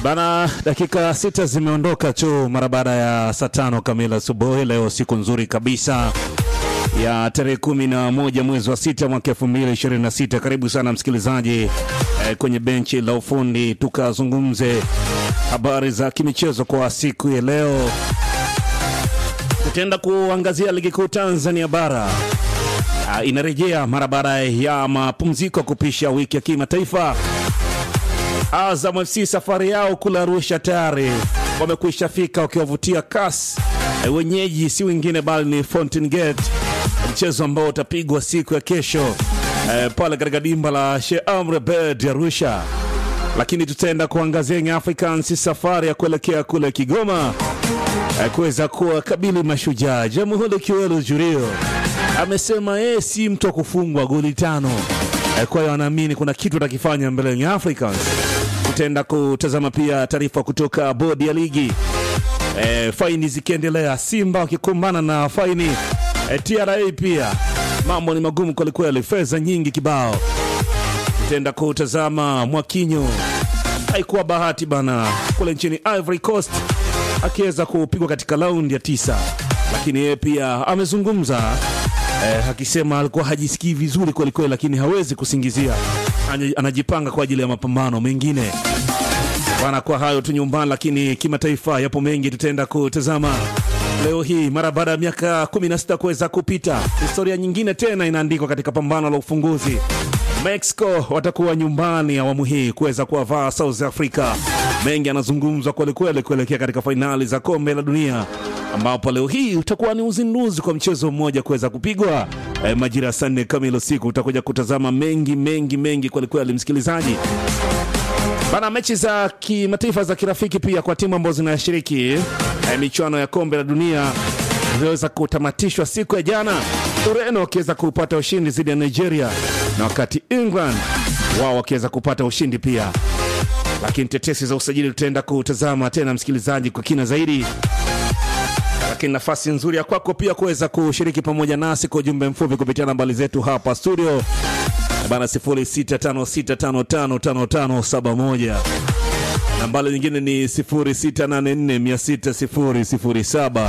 Bana, dakika sita zimeondoka tu mara baada ya saa tano kamili asubuhi. Leo siku nzuri kabisa ya tarehe kumi na moja mwezi wa sita mwaka elfu mbili ishirini na sita. Karibu sana msikilizaji eh, kwenye benchi la ufundi tukazungumze habari za kimichezo kwa siku ya leo. Tutaenda kuangazia ligi kuu Tanzania bara Ah, inarejea mara baada ya mapumziko kupisha wiki ya kimataifa. Azam FC safari yao kula Arusha tayari wamekwisha fika wakiwavutia CAS. Eh, Wenyeji si wengine bali ni Fountain Gate, mchezo ambao utapigwa siku ya kesho eh, pale katika dimba la Sheikh Amri Abeid Arusha. Lakini tutaenda kuangazia Young Africans safari ya kuelekea kule Kigoma eh, kuweza kuwakabili Mashujaa. Jamhuri Kiwelu Jurio amesema yeye si mtu wa kufungwa goli tano. Eh, Kwa hiyo anaamini kuna kitu atakifanya mbele ya Young Africans. Tutaenda kutazama pia taarifa kutoka bodi ya ligi e, faini zikiendelea, Simba wakikumbana na faini e, TRA pia mambo ni magumu kwelikweli, fedha nyingi kibao. Tutaenda kutazama Mwakinyo, haikuwa bahati bana kule nchini Ivory Coast akiweza kupigwa katika raundi ya tisa, lakini yeye pia amezungumza eh, akisema alikuwa hajisikii vizuri kwelikweli, lakini hawezi kusingizia, Anya- anajipanga kwa ajili ya mapambano mengine bana. Kwa hayo tu nyumbani, lakini kimataifa yapo mengi tutaenda kutazama leo hii, mara baada ya miaka 16 kuweza kupita, historia nyingine tena inaandikwa katika pambano la ufunguzi. Mexico watakuwa nyumbani awamu hii kuweza kuwavaa South Africa. Mengi yanazungumzwa kwelikweli kuelekea katika fainali za kombe la dunia ambapo leo hii utakuwa ni uzinduzi kwa mchezo mmoja kuweza kupigwa eh, majira ya saa nne kamili usiku. Utakuja kutazama mengi mengi mengi kwelikweli, msikilizaji bana. Mechi za kimataifa za kirafiki pia kwa timu ambazo zinashiriki eh, michuano ya kombe la dunia ziliweza kutamatishwa siku ya jana, Ureno wakiweza kupata ushindi dhidi ya Nigeria, na wakati England wao wakiweza kupata ushindi pia. Lakini tetesi za usajili tutaenda kutazama tena, msikilizaji, kwa kina zaidi lakini nafasi nzuri ya kwako pia kuweza kushiriki pamoja nasi kwa ujumbe mfupi kupitia nambari zetu hapa studio bana 0656555571 nambari nyingine ni 0684600007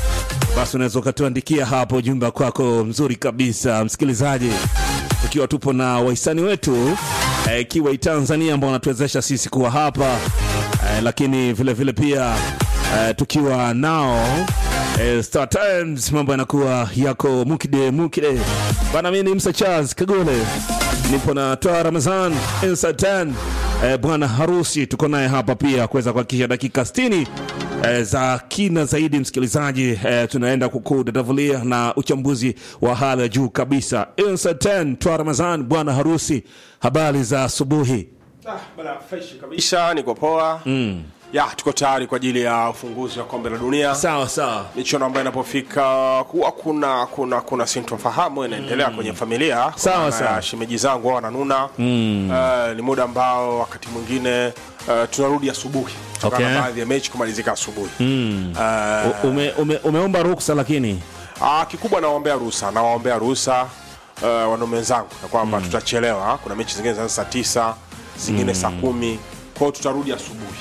basi unaweza ukatuandikia hapo ujumbe kwako mzuri kabisa msikilizaji tukiwa tupo na wahisani wetu eh, kiwa Tanzania ambao wanatuwezesha sisi kuwa hapa eh, lakini vile vile pia eh, tukiwa nao eh, Star Times mambo yanakuwa yako mukide mukide bana. Mimi ni Msa Charles Kagole, nipo na Toa Ramazan Insatan eh, bwana harusi tuko naye hapa pia kuweza kuhakikisha dakika 60 eh, za kina zaidi msikilizaji, eh, tunaenda kukudadavulia na uchambuzi wa hali ya juu kabisa. Insatan Toa Ramazan bwana harusi, habari za asubuhi. Ah, bana fresh kabisa, niko poa. Mm. Ya, tuko tayari kwa ajili ya ufunguzi wa kombe la dunia. Sawa sawa. Michuano ambayo inapofika kuwa kuna kuna kuna sintofahamu inaendelea kwenye familia. Kwa Sawa, maana sawa. ya Shemeji zangu wao wananuna. Mm. Uh, ni muda ambao wakati mwingine uh, tunarudi asubuhi. Kutokana Okay. na baadhi ya mechi kumalizika asubuhi. Mm. Uh, U- Ume, ume, umeomba ruksa lakini Ah, kikubwa nawaombea ruhusa, nawaombea ruhusa uh, wanaume wenzangu na kwamba tutachelewa. Kuna mechi zingine zinaanza saa tisa, zingine saa kumi, kwa hiyo tutarudi asubuhi.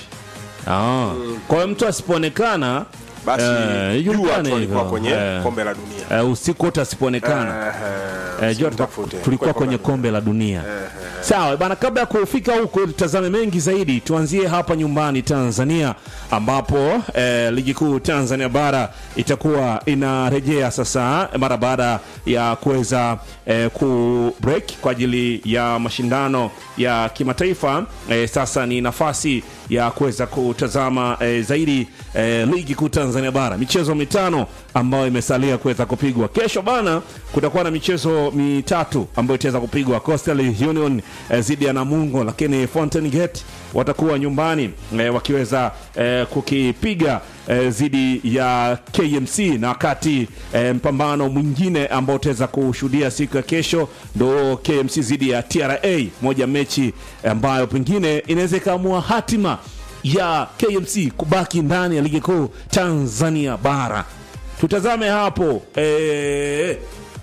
Ah. Kwa hiyo mtu asipoonekana Basi eh, jua ijulikane tu alikuwa hivyo. kwenye Eh, kombe la dunia. eh, usiku wote asipoonekana Eh, Eh, jua usimtafute. tulikuwa Kwa kwenye kombe la dunia. Sawa bana, kabla ya kufika huko tutazame mengi zaidi, tuanzie hapa nyumbani Tanzania, ambapo eh, ligi kuu Tanzania bara itakuwa inarejea sasa mara baada ya kuweza eh, ku break kwa ajili ya mashindano ya kimataifa. Eh, sasa ni nafasi ya kuweza kutazama eh, zaidi eh, ligi kuu Tanzania bara, michezo mitano ambayo imesalia kuweza kupigwa. Kesho bana, kutakuwa na michezo mitatu ambayo itaweza kupigwa, Coastal Union eh, zidi ya Namungo, lakini Fountain Gate watakuwa nyumbani eh, wakiweza eh, kukipiga eh, zidi ya KMC, na wakati eh, mpambano mwingine ambao utaweza kushuhudia siku ya kesho ndo KMC zidi ya TRA, moja mechi ambayo pengine inaweza ikaamua hatima ya KMC kubaki ndani ya ligi kuu Tanzania bara. Tutazame hapo eh,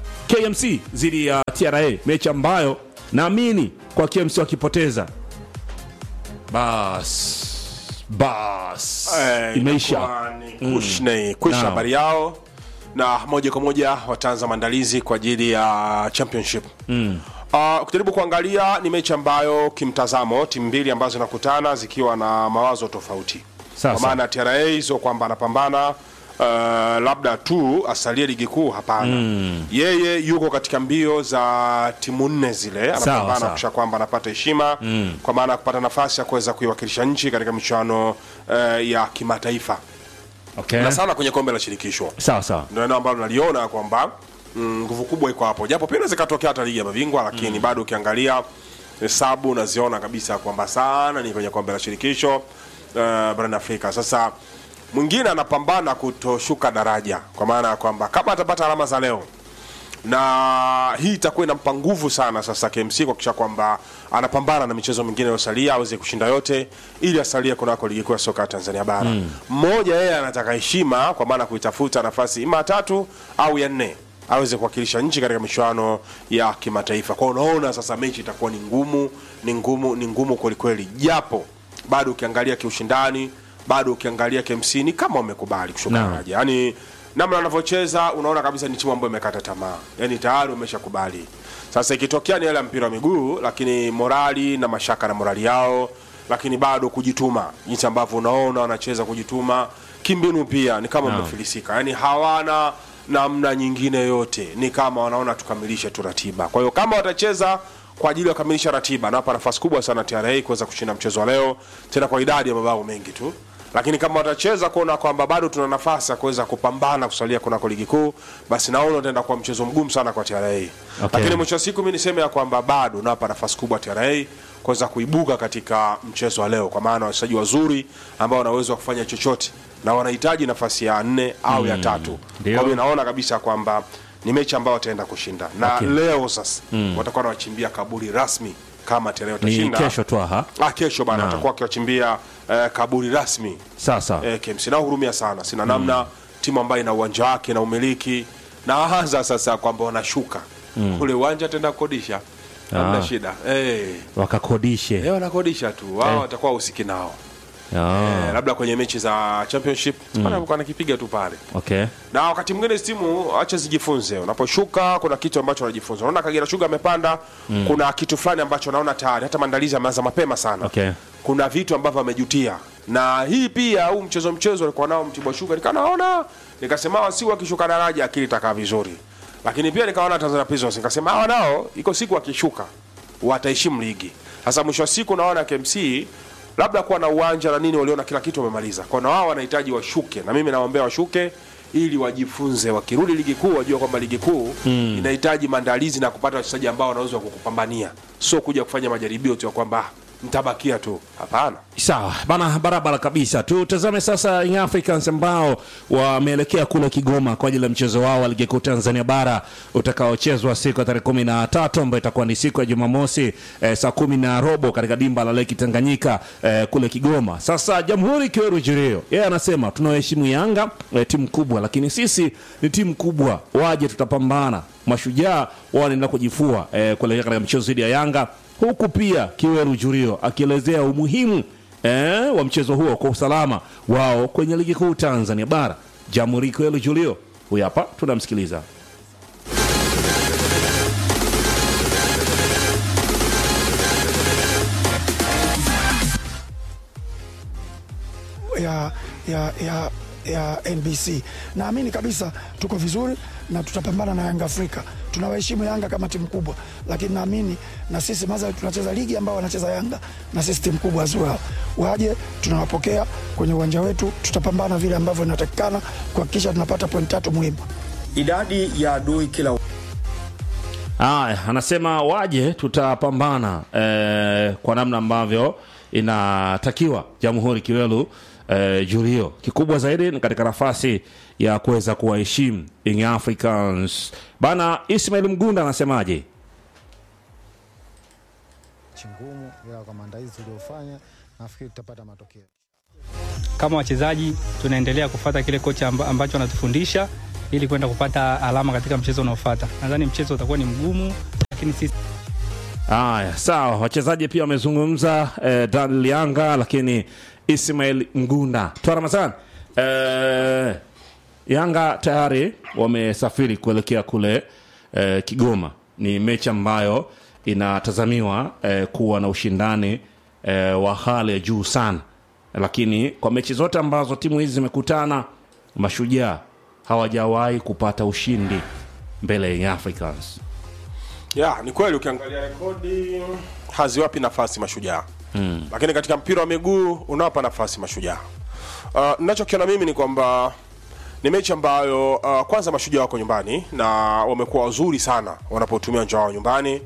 KMC dhidi ya TRA, mechi ambayo naamini kwa KMC wakipoteza bas bas Eh, imeisha inakuwa ni kushne kwisha Naam. habari yao na moja kwa moja wataanza maandalizi kwa ajili ya championship mm. Uh, kujaribu kuangalia ni mechi ambayo kimtazamo timu mbili ambazo zinakutana zikiwa na mawazo tofauti Sasa. kwa maana TRA sio kwamba anapambana uh, labda tu asalie ligi kuu hapana mm. yeye yuko katika mbio za timu nne zile anapambana sawa. kuhakikisha kwamba anapata heshima mm. kwa maana ya kupata nafasi ya kuweza kuiwakilisha nchi katika michuano uh, ya kimataifa okay. na sana kwenye kombe la shirikisho sawa sawa ndio eneo ambalo naliona kwamba mm, nguvu kubwa iko hapo japo pia inaweza ikatokea hata ligi ya mabingwa lakini bado ukiangalia hesabu unaziona kabisa kwamba sana ni kwenye kombe la shirikisho uh, barani afrika sasa mwingine anapambana kutoshuka daraja kwa maana ya kwamba kama atapata alama za leo na hii itakuwa inampa nguvu sana sasa KMC kuhakikisha kwamba anapambana na michezo mingine iliyosalia aweze kushinda yote ili asalie kunako ligi kuu ya soka ya Tanzania bara. Mmoja yeye anataka heshima kwa maana kuitafuta nafasi ima ya tatu au ya nne aweze kuwakilisha nchi katika michuano ya kimataifa. Kwa hiyo unaona sasa mechi itakuwa ni ngumu, ni ngumu, ni ngumu kweli kweli, japo bado ukiangalia kiushindani, bado ukiangalia KMC ni kama wamekubali kushuka Naam. daraja yani namna wanavyocheza unaona kabisa ni timu ambayo imekata tamaa yani tayari wameshakubali sasa ikitokea ni yale ya mpira wa miguu lakini morali na mashaka na morali yao lakini bado kujituma jinsi ambavyo unaona wanacheza kujituma kimbinu pia ni kama wamefilisika yani hawana namna nyingine yote ni kama wanaona tukamilishe tu ratiba kwa hiyo kama watacheza kwa ajili ya kukamilisha ratiba nawapa nafasi kubwa sana TRA kuweza kushinda mchezo wa leo tena kwa idadi ya mabao mengi tu lakini kama watacheza kuona kwamba bado tuna nafasi ya kuweza kupambana kusalia kunako ligi kuu basi naona utaenda kuwa mchezo mgumu sana kwa TRA Okay. lakini mwisho wa siku mi niseme ya kwamba bado nawapa nafasi kubwa TRA kuweza kuibuka katika mchezo wa leo kwa maana wachezaji wazuri ambao wana uwezo wa kufanya chochote na wanahitaji nafasi ya nne au ya tatu Ndio. kwa hiyo naona kabisa kwamba ni mechi ambayo wataenda kushinda na Okay. leo sasa watakuwa wanawachimbia kaburi rasmi kama TRA ni watashinda kesho tu aha ah, kesho bana watakuwa wakiwachimbia eh, kaburi rasmi sasa eh, KMC nahurumia sana sina namna timu ambayo ina uwanja wake na umiliki naanza sasa kwamba wanashuka ule uwanja tenda kukodisha hamna Ah. shida eh, wakakodishe eh, wanakodisha tu wao watakuwa usiki nao Ah, eh, labda kwenye mechi za championship mm. wanakipiga tu pale okay na wakati mwingine hizi timu acha zijifunze unaposhuka kuna kitu ambacho wanajifunza unaona kagera shuga amepanda kuna kitu fulani ambacho naona tayari hata maandalizi ameanza mapema sana Okay. kuna vitu ambavyo amejutia na hii pia huu mchezo mchezo alikuwa nao mtibwa shuga nikanaona nikasema hawa si wakishuka daraja akili itakaa vizuri lakini pia nikaona tanzania prisons nikasema hawa nao iko siku wakishuka wataheshimu ligi sasa mwisho wa siku naona KMC labda kuwa na uwanja na nini waliona kila kitu wamemaliza kwa na wao wanahitaji washuke na mimi nawaombea washuke ili wajifunze wakirudi ligi kuu wajua kwamba ligi kuu mm. inahitaji maandalizi na kupata wachezaji ambao wanaweza kukupambania sio kuja kufanya majaribio tu ya kwamba "Ah, mtabakia tu hapana sawa bana barabara kabisa tutazame sasa Young Africans ambao wameelekea kule Kigoma kwa ajili ya mchezo wao wa ligi kuu Tanzania bara utakaochezwa siku ya tarehe kumi na tatu ambayo itakuwa ni siku ya Jumamosi eh, saa kumi na robo katika dimba la Leki Tanganyika eh, kule Kigoma. Sasa Jamhuri Kiweru Jirio yeye anasema tunaheshimu Yanga eh, timu kubwa, lakini sisi ni timu kubwa, waje tutapambana. Mashujaa wao wanaenda kujifua eh, kuelekea katika mchezo dhidi ya Yanga huku pia Kiweru Jurio akielezea umuhimu eh, wa mchezo huo kwa usalama wao kwenye ligi kuu Tanzania bara. Jamhuri Kiweru Julio huyu hapa tunamsikiliza. ya, ya, ya, ya NBC. Naamini kabisa tuko vizuri na tutapambana na Yanga Afrika. Tunawaheshimu Yanga kama timu kubwa, lakini naamini na sisi maza tunacheza ligi ambao wanacheza Yanga na sisi timu kubwa as well. Waje tunawapokea kwenye uwanja wetu, tutapambana vile ambavyo inatakikana kuhakikisha tunapata point tatu muhimu. idadi ya adui kila Aya, anasema waje tutapambana eh, kwa namna ambavyo inatakiwa Jamhuri Kiwelu eh, Julio. Kikubwa zaidi ni katika nafasi ya kuweza kuwaheshimu Young Africans. Bana Ismail Mgunda anasemaje? mechi ngumu, ila kwa maandalizi tuliofanya nafikiri tutapata matokeo. kama wachezaji tunaendelea kufata kile kocha amba, ambacho anatufundisha ili kwenda kupata alama katika mchezo unaofuata. Nadhani mchezo utakuwa ni mgumu, lakini sisi Haya, sawa. Wachezaji pia wamezungumza eh, Daniel Yanga, lakini Ismail Ngunda Twa Ramadhan eh, Yanga tayari wamesafiri kuelekea kule eh, Kigoma. Ni mechi ambayo inatazamiwa eh, kuwa na ushindani eh, wa hali ya juu sana, lakini kwa mechi zote ambazo timu hizi zimekutana, mashujaa hawajawahi kupata ushindi mbele ya Young Africans. ya ni kweli ukiangalia rekodi haziwapi nafasi mashujaa mm. lakini katika mpira wa miguu unawapa nafasi mashujaa uh, nachokiona mimi ni kwamba ni mechi ambayo uh, kwanza mashujaa wako nyumbani na wamekuwa wazuri sana wanapotumia uwanja wao nyumbani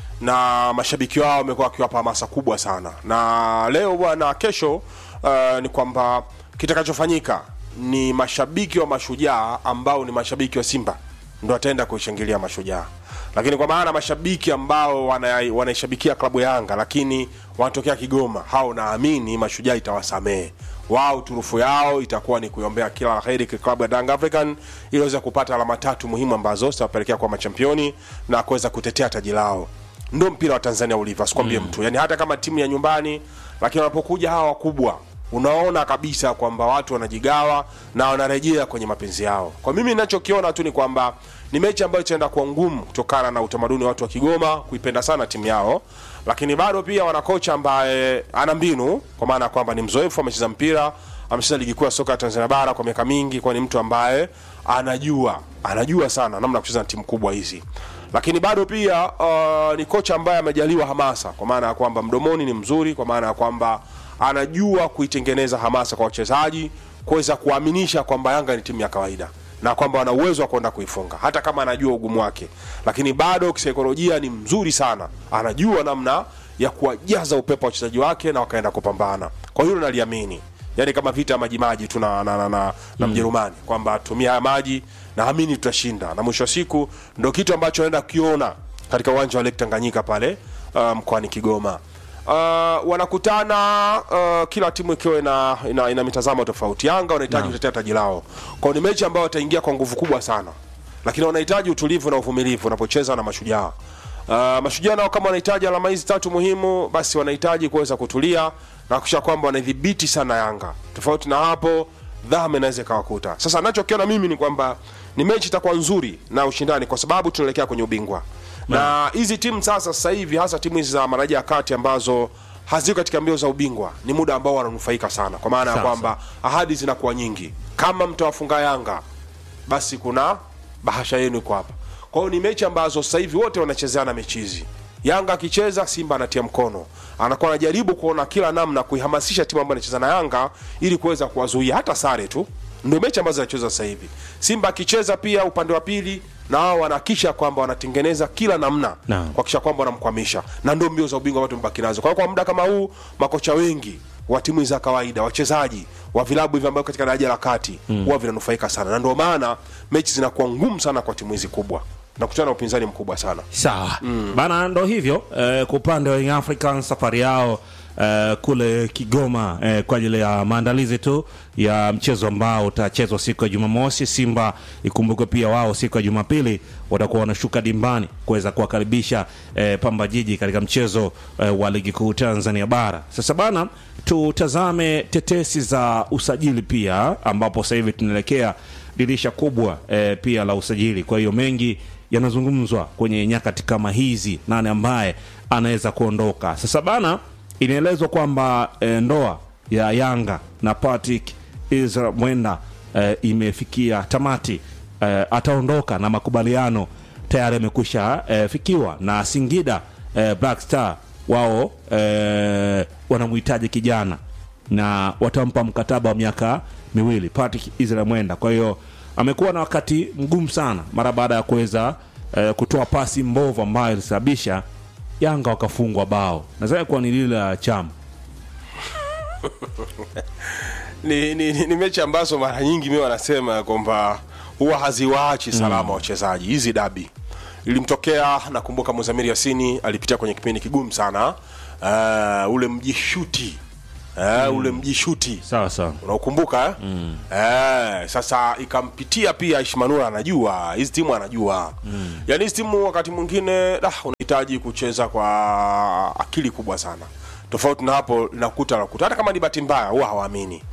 na mashabiki wao wamekuwa wakiwapa hamasa kubwa sana na leo bwana kesho uh, ni kwamba kitakachofanyika ni mashabiki wa mashujaa ambao ni mashabiki wa simba ndo wataenda kuishangilia mashujaa lakini kwa maana mashabiki ambao wana- wanaishabikia klabu ya yanga lakini wanatokea kigoma hao naamini mashujaa itawasamehe wao turufu yao itakuwa ni kuiombea kila la heri klabu ya Young African ili waweze kupata alama tatu muhimu ambazo zitawapelekea kwa machampioni na kuweza kutetea taji lao ndo mpira wa tanzania ulivyo asikwambie mm. mtu yani hata kama timu ya nyumbani lakini wanapokuja hawa wakubwa unaona kabisa kwamba watu wanajigawa na wanarejea kwenye mapenzi yao kwa mimi ninachokiona tu ni kwamba ni mechi ambayo itaenda kuwa ngumu kutokana na utamaduni wa watu wa kigoma kuipenda sana timu yao lakini bado pia wana kocha ambaye ana mbinu kwa maana ya kwamba ni mzoefu amecheza mpira amecheza ligi kuu ya soka ya tanzania bara kwa miaka mingi kwa ni mtu ambaye anajua anajua sana namna ya kucheza na timu kubwa hizi lakini bado pia uh, ni kocha ambaye amejaliwa hamasa kwa maana ya kwamba mdomoni ni mzuri kwa maana ya kwamba anajua kuitengeneza hamasa kwa wachezaji kuweza kuaminisha kwamba yanga ni timu ya kawaida na kwamba wana uwezo wa kwenda kuifunga hata kama anajua ugumu wake lakini bado kisaikolojia ni mzuri sana anajua namna ya kuwajaza upepo wa wachezaji wake na wakaenda kupambana kwa hilo naliamini yani kama vita ya majimaji tu na, na, na, na, na mjerumani kwamba tumia haya maji naamini tutashinda na mwisho wa siku ndo kitu ambacho naenda kukiona katika uwanja wa lake tanganyika pale uh, mkoani kigoma uh, wanakutana uh, kila timu ikiwa ina, ina, ina mitazamo tofauti yanga wanahitaji kutetea taji lao kwao ni mechi ambayo wataingia kwa nguvu kubwa sana lakini wanahitaji utulivu na uvumilivu wanapocheza na mashujaa Uh, mashujaa nao kama wanahitaji alama hizi tatu muhimu basi wanahitaji kuweza kutulia na kuhakikisha kwamba wanaidhibiti sana yanga tofauti na hapo dhama inaweza ikawakuta sasa nachokiona mimi ni kwamba ni mechi itakuwa nzuri na ushindani kwa sababu tunaelekea kwenye ubingwa na hizi timu sasa sasa hivi hasa timu hizi za maraja ya kati ambazo haziko katika mbio za ubingwa ni muda ambao wananufaika sana kwa maana ya Sawa, kwamba ahadi zinakuwa nyingi kama mtawafunga yanga basi kuna bahasha yenu iko hapa kwa hiyo ni mechi ambazo sasa hivi wote wanachezeana mechi hizi yanga akicheza simba anatia mkono anakuwa anajaribu kuona kila namna kuihamasisha timu ambayo anacheza na yanga ili kuweza kuwazuia hata sare tu ndio mechi ambazo zinacheza sasa hivi simba akicheza pia upande wa pili na wao wanahakisha kwamba wanatengeneza kila namna Naam. kuhakikisha kwamba wanamkwamisha na ndio mbio za ubingwa watu mbaki nazo kwa hiyo kwa muda kama huu makocha wengi wa timu za kawaida wachezaji wa vilabu hivi ambavyo katika daraja la kati huwa vinanufaika sana na ndio maana mechi zinakuwa ngumu sana kwa timu hizi kubwa na kutana na upinzani mkubwa sana sawa bana ndo hivyo eh, kwa upande wa Young Africans safari yao eh, kule Kigoma eh, kwa ajili ya maandalizi tu ya mchezo ambao utachezwa siku ya Jumamosi. Simba ikumbukwe pia wao siku ya Jumapili watakuwa wanashuka dimbani kuweza kuwakaribisha eh, Pamba Jiji katika mchezo eh, wa ligi kuu Tanzania bara. Sasa bana, tutazame tetesi za usajili pia, ambapo sasa hivi tunaelekea dirisha kubwa eh, pia la usajili. Kwa hiyo mengi yanazungumzwa kwenye nyakati kama hizi, nani ambaye anaweza kuondoka. Sasa bana, inaelezwa kwamba eh, ndoa ya Yanga na Patrick Israel Mwenda eh, imefikia tamati eh, ataondoka na makubaliano tayari yamekwisha eh, fikiwa na Singida eh, Black Star wao eh, wanamhitaji kijana na watampa mkataba wa miaka miwili Patrick Israel Mwenda. Kwa hiyo amekuwa na wakati mgumu sana mara baada ya kuweza eh, kutoa pasi mbovu ambayo ilisababisha Yanga wakafungwa bao. Nadhani kuwa ni lile la chama ni, ni, ni, ni mechi ambazo mara nyingi mi wanasema kwamba huwa haziwaachi salama wachezaji hizi dabi ilimtokea nakumbuka muzamiri yasini alipitia kwenye kipindi kigumu sana uh, ule mjishuti eh, ule mjishuti sawa sawa unaukumbuka eh? mm. eh, sasa ikampitia pia Ishmanura anajua hizi timu anajua mm. yaani hizi timu wakati mwingine da, unahitaji kucheza kwa akili kubwa sana tofauti na hapo linakuta nakuta hata kama ni bahati mbaya huwa hawaamini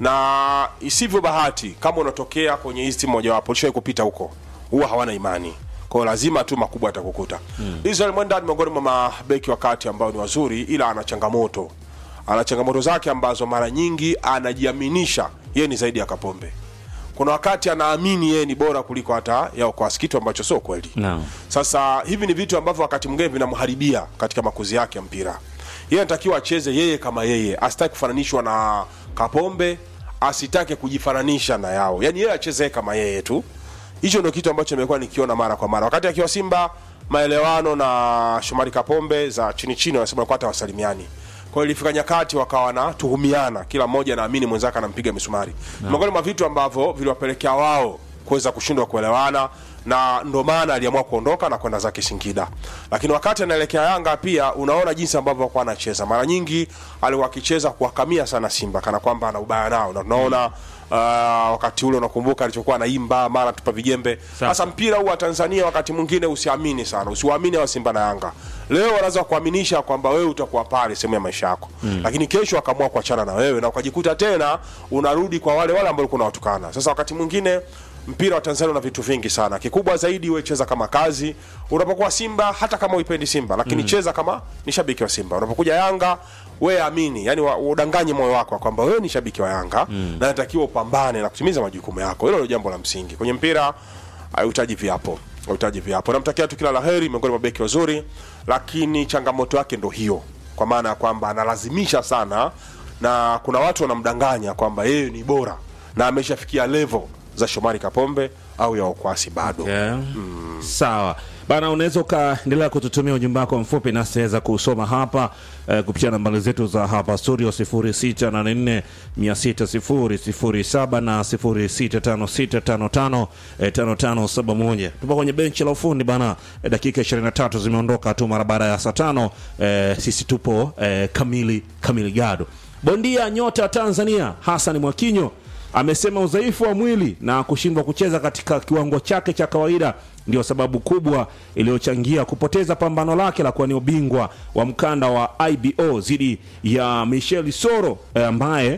na isivyo bahati kama unatokea kwenye hizi timu mojawapo ulishawai kupita huko huwa hawana imani kwao lazima tu makubwa atakukuta mm. Israel Mwenda ni miongoni mwa mabeki wa kati ambao ni wazuri ila ana changamoto ana changamoto zake ambazo mara nyingi anajiaminisha yeye ni zaidi ya Kapombe. Kuna wakati anaamini yeye ni bora kuliko hata yao kwa kitu ambacho sio kweli. Naam. Sasa hivi ni vitu ambavyo wakati mwingine vinamharibia katika makuzi yake ya mpira. Yeye anatakiwa acheze yeye kama yeye, asitaki kufananishwa na Kapombe, asitake kujifananisha na yao. Yaani yeye acheze kama yeye tu. Hicho ndio kitu ambacho nimekuwa nikiona mara kwa mara. Wakati akiwa Simba maelewano na Shomari Kapombe za chini chini wanasema kwa hata wasalimiani kwa hiyo ilifika nyakati wakawa wanatuhumiana kila mmoja anaamini mwenzake anampiga misumari miongoni mwa vitu ambavyo viliwapelekea wao kuweza kushindwa kuelewana na ndo maana aliamua kuondoka na kwenda zake Singida. Lakini wakati anaelekea Yanga pia unaona jinsi ambavyo alikuwa anacheza. Mara nyingi alikuwa akicheza kuwakamia sana Simba kana kwamba ana ubaya nao, na tunaona uh, wakati ule unakumbuka alichokuwa anaimba mara tupa vijembe. Sasa mpira huu wa Tanzania wakati mwingine usiamini sana, usiwaamini wa Simba na Yanga. Leo wanaweza kuaminisha kwamba wewe utakuwa pale sehemu ya maisha yako mm. lakini kesho akaamua kuachana na wewe na ukajikuta tena unarudi kwa wale wale ambao ulikuwa unawatukana. Sasa wakati mwingine mpira wa Tanzania una vitu vingi sana. Kikubwa zaidi wewe cheza kama kazi. Unapokuwa Simba hata kama uipendi Simba, lakini cheza kama ni shabiki wa Simba. Unapokuja Yanga wewe amini, yani wa- udanganye moyo wako kwamba wewe ni shabiki wa Yanga na natakiwa upambane na kutimiza majukumu yako. Hilo ndio jambo la msingi. Kwenye mpira hahitaji viapo. Hahitaji viapo. Namtakia tu kila laheri miongoni mwa beki wazuri, lakini changamoto yake ndo hiyo. Kwa maana ya kwamba analazimisha sana na kuna watu wanamdanganya kwamba yeye ni bora na ameshafikia level za Shomari Kapombe au ya Okwasi bado. Yeah. Sawa bana, unaweza ukaendelea kututumia ujumbe wako mfupi nasi taweza kusoma hapa eh, kupitia nambari zetu za hapa studio 0684 600 na 065655 eh, 5571. Tupo kwenye benchi la ufundi bana, eh, dakika 23 zimeondoka tu mara baada ya saa tano. Eh, sisi tupo eh, kamili kamili gado. Bondia nyota Tanzania Hassan Mwakinyo amesema udhaifu wa mwili na kushindwa kucheza katika kiwango chake cha kawaida ndio sababu kubwa iliyochangia kupoteza pambano lake la kuwania ubingwa wa mkanda wa IBO dhidi ya Michel Soro eh, ambaye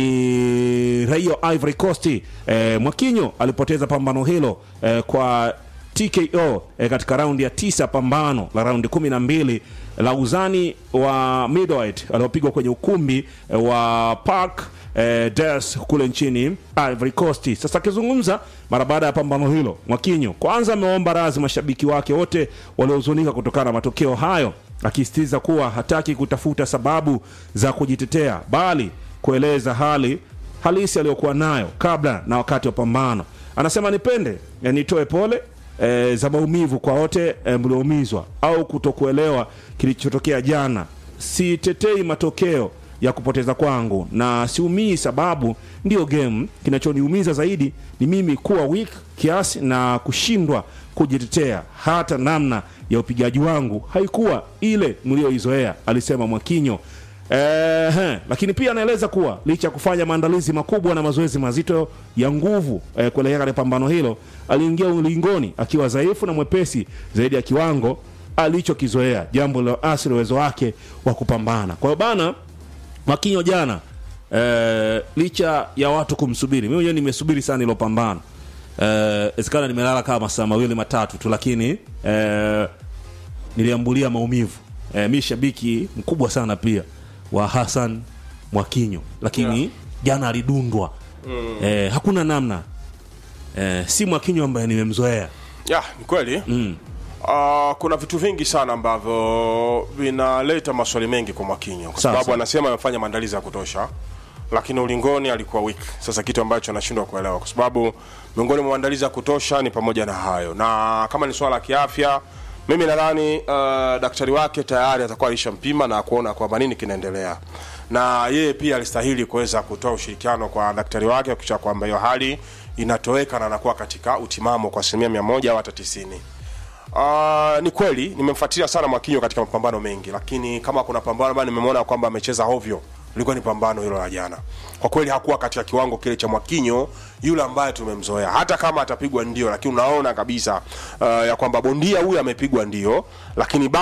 ni raia wa Ivory Coast. Eh, Mwakinyo alipoteza pambano hilo eh, kwa TKO eh, katika raundi ya tisa pambano la raundi kumi na mbili la uzani wa middleweight aliopigwa kwenye ukumbi eh, wa Parc eh, des kule nchini Ivory Coast. Sasa akizungumza mara baada ya pambano hilo, Mwakinyo kwanza ameomba radhi mashabiki wake wote waliohuzunika kutokana na matokeo hayo, akisisitiza kuwa hataki kutafuta sababu za kujitetea, bali kueleza hali halisi aliyokuwa nayo kabla na wakati wa pambano. Anasema nipende eh, nitoe pole e, za maumivu kwa wote e, mlioumizwa au kutokuelewa kilichotokea jana. Sitetei matokeo ya kupoteza kwangu na siumii, sababu ndiyo game. Kinachoniumiza zaidi ni mimi kuwa weak kiasi na kushindwa kujitetea. Hata namna ya upigaji wangu haikuwa ile mlioizoea, alisema Mwakinyo. Ehe, lakini pia anaeleza kuwa licha ya kufanya maandalizi makubwa na mazoezi mazito ya nguvu eh, kuelekea katika pambano hilo, aliingia ulingoni akiwa dhaifu na mwepesi zaidi ya kiwango alichokizoea, jambo liloathiri uwezo wake wa kupambana. Kwa hiyo bana, Mwakinyo jana eh, licha ya watu kumsubiri, mimi mwenyewe nimesubiri sana ilo pambano eh, isikana nimelala kama masaa mawili matatu tu, lakini eh, niliambulia maumivu eh, mi shabiki mkubwa sana pia wa Hassan Mwakinyo, lakini jana alidundwa eh, hakuna namna eh, si Mwakinyo ambaye nimemzoea Ya, ni kweli mm. Uh, kuna vitu vingi sana ambavyo vinaleta maswali mengi kwa Mwakinyo kwa Sawa, sababu sawa. anasema amefanya maandalizi ya kutosha, lakini ulingoni alikuwa weak. Sasa kitu ambacho anashindwa kuelewa, kwa sababu miongoni mwa maandalizi ya kutosha ni pamoja na hayo, na kama ni swala la kiafya, mimi nadhani uh, daktari wake tayari atakuwa alishampima na kuona kwamba nini kinaendelea, na yeye pia alistahili kuweza kutoa ushirikiano kwa daktari wake kuhakikisha kwamba hiyo hali inatoweka na anakuwa katika utimamo kwa asilimia mia moja au hata tisini. Uh, ni kweli nimemfuatilia sana Mwakinyo katika mapambano mengi, lakini kama kuna pambano ambayo nimemwona kwamba amecheza hovyo ilikuwa ni pambano hilo la jana kwa kweli hakuwa katika kiwango kile cha mwakinyo yule ambaye tumemzoea hata kama atapigwa ndio lakini unaona kabisa uh, ya kwamba bondia huyu amepigwa ndio lakini